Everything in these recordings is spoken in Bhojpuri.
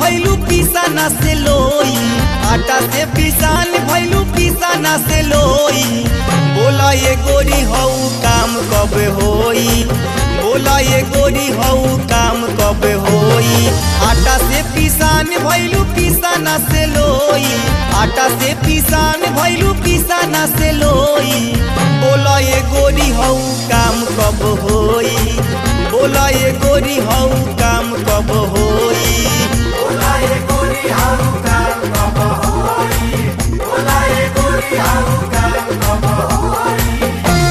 भैलू पिसाना से लोई आटा से पिसान भैलू पिसाना से लोई बोला ये गोरी हऊ काम कब होई बोला ये गोरी हऊ काम कब होई आटा से पिसान भैलू पिसाना से लोई आटा से पिसान भैलू पिसाना से लोई बोला ये गोरी हऊ काम कब होई बोला ये गोरी हऊ काम कब होई बोला ये गोरी हाउ काम कब होई बोला ये गोरी हाउ काम कब होई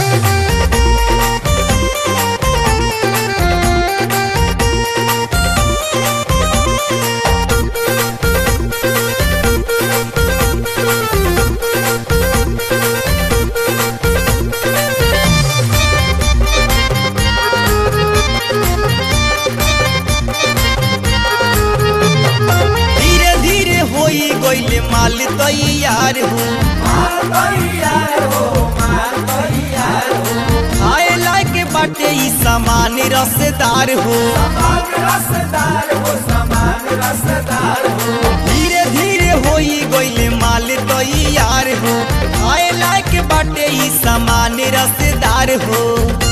धीरे धीरे होई गइले माल तैयार हो मार तैयार हो मार तैयार हो खाए लायक बाटे ई सामान रसदार हो समान रसदार हो समान रसदार हो धीरे धीरे होई गइले माल तैयार हो खाए लायक बाटे ई सामान रसदार हो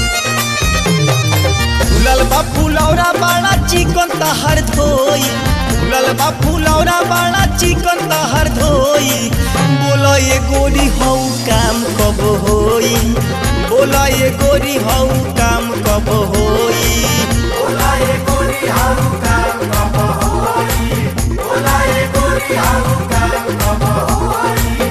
फूलल बा फुलौरा बड़ा चिकन तहर धोई फूलल बा फुलौरा बड़ा चिकन तहर धोई बोलो ये गोरी हऊ काम कब होई बोलो ये गोरी हऊ काम कब होई बोला ये गोरी हाउ काम कब होई बोला ये गोरी हाउ काम कब होई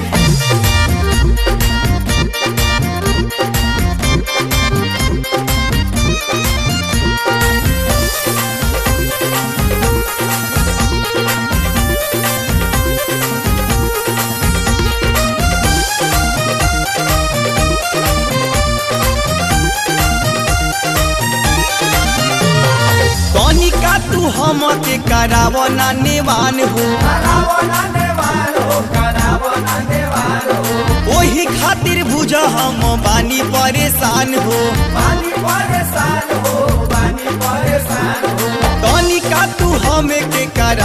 कनिका तू हम के कराव ना नेवान हो करावो ना नेवार हो करावो ना नेवार हो ओही खातिर बुझ हम बानी परेशान हो पानी परेशान हो पानी परेशान हो कनिका तू हम के करा